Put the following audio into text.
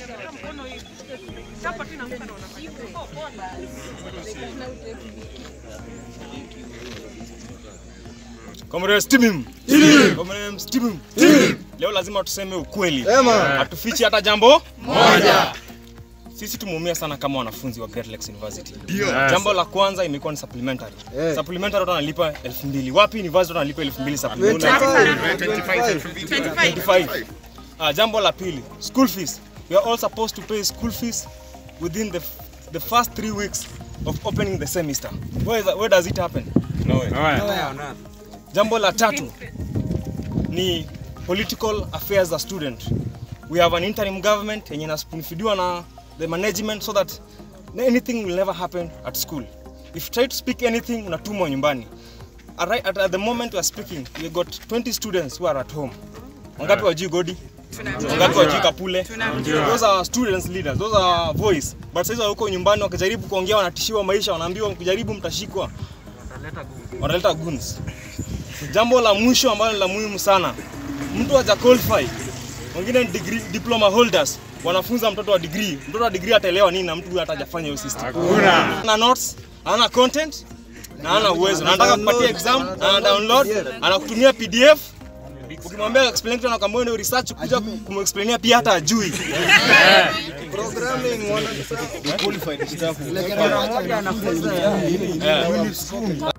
Comrade Stimim. Comrade Stimim. Leo lazima tuseme ukweli. Hatufichi hata jambo moja. Sisi tumeumia sana kama wanafunzi wa Great Lakes University. Jambo la kwanza imekuwa ni supplementary. Supplementary watu wanalipa 2000. Wapi university watu wanalipa 2000 supplementary? 25. Ah, jambo la pili, school fees. We are all supposed to pay school fees within the the first three weeks of opening the semester. Where, is, where does it happen? Nowhere. Jambo la tatu ni political affairs za student. We have an interim government yenye inafidiwa na the management so that anything will never happen at school. If you try to speak anything unatumwa nyumbani. At, right, at, at the moment we are speaking, we got 20 students who are at home. Wangapi wajui Godi? Wangapi wajui Kapule? Those are students leaders, those are voice. But sasa huko nyumbani wakijaribu kuongea wanatishiwa maisha, wanaambiwa mkijaribu mtashikwa. Wanaleta goons. Jambo la mwisho ambalo ni la muhimu sana, mtu haja qualify, wengine ni degree, diploma holders wanafunza mtoto wa degree. Mtoto wa degree ataelewa nini na mtu huyu hata hajafanya hiyo system? Ana notes, ana content na ana uwezo, na anataka kupatia exam, ana download, anakutumia PDF ukimwambia explain kitu anakwambia wewe research kuja kumexplainia pia hata ajui. Programming wana Yeah.